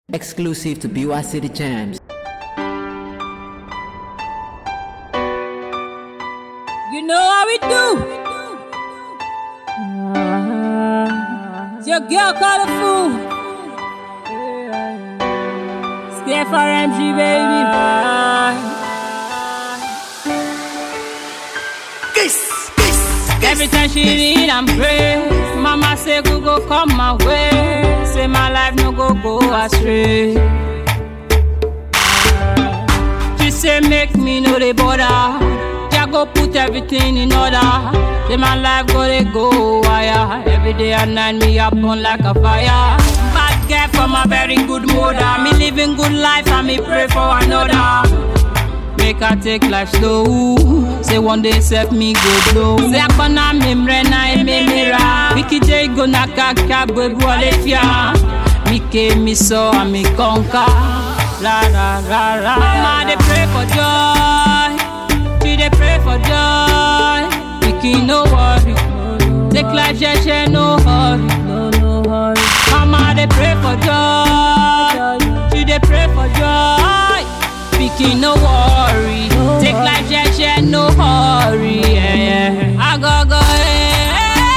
Exclusive to BY City Jams. You know how we do. It's your girl called a fool. Stay for MG, baby. Every time she need and pray, Mama say go go come my way. Say my life no go go astray. She say make me know the border. Ja go put everything in order. Say my life go they go higher. Every day and night me up on like a fire. Bad girl from a very good mother. Me living good life and me pray for another. Make her take life slow. Say one day set me go blow. Say akona memre na ememera. Wiki J go na kaka bebu alefia. Mike mi so and me conquer. La la la la. Mama they pray for joy. She dey pray for joy. Wiki no worry. Take life jeje no hurry. No no hurry. Mama they pray for joy. She dey pray for joy. Pikin no worry. Take life jeje no hurry. Yeah, yeah. I go go. eh.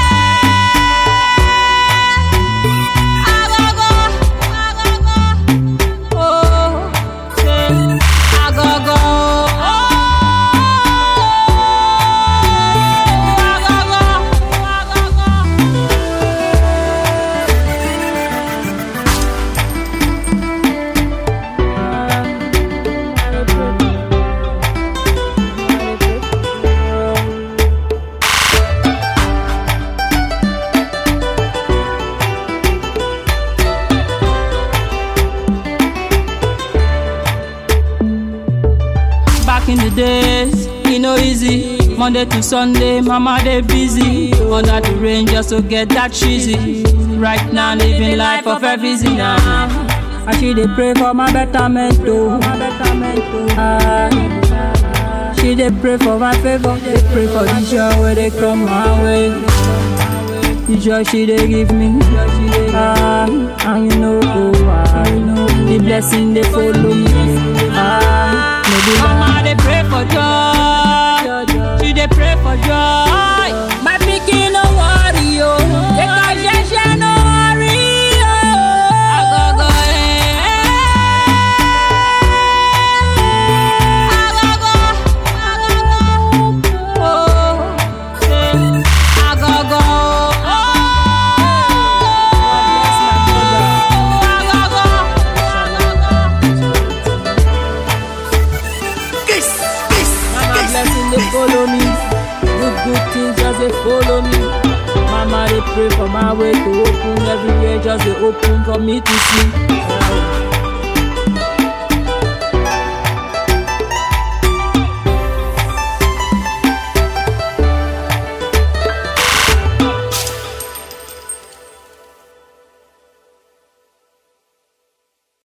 I go go. I go go. Oh, say, I go go. Oh, I go go. I go go. Back in the days, e no easy. Monday to Sunday, mama dey busy. Under the rain just to get that cheesy. Right now, living life of a busy now. I she dey pray for my betterment oh. My betterment oh. Ah. She dey pray for my favor. Dey pray for the joy where they come my way. The joy she dey give me. Ah, and you know, oh, ah, you know, the blessing they follow me. Ah, maybe Mama they pray for joy. She dey pray for joy. My pikin no worry yo. Take a jeje no worry yo. I go go eh. I go go. I go go. Oh, say, I go go. Oh, I go go. Mama blessing they follow me. Good good things just they follow me. Mama they pray for my way to open everywhere just they open for me to see.